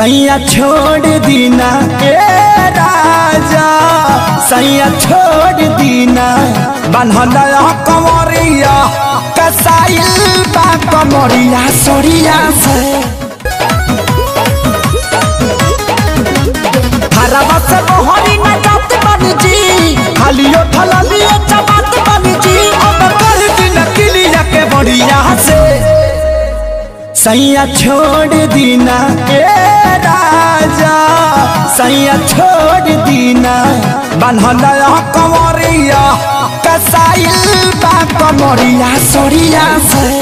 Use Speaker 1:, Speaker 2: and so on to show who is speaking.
Speaker 1: सैया छोड़ दीना ए राजा सैया छोड़ दीना बान्हल कमरिया कसाइल बा कमरिया सरिया से हरवा से मोहरी न जात बन जी खालियो थलियो चबात बन जी अब कर दिन किलिया के बढ़िया से सैया छोड़ दीना ए राजा सैया छोड़ दीना बान्हल कमरिया कसाइल बा कमरिया सरिया से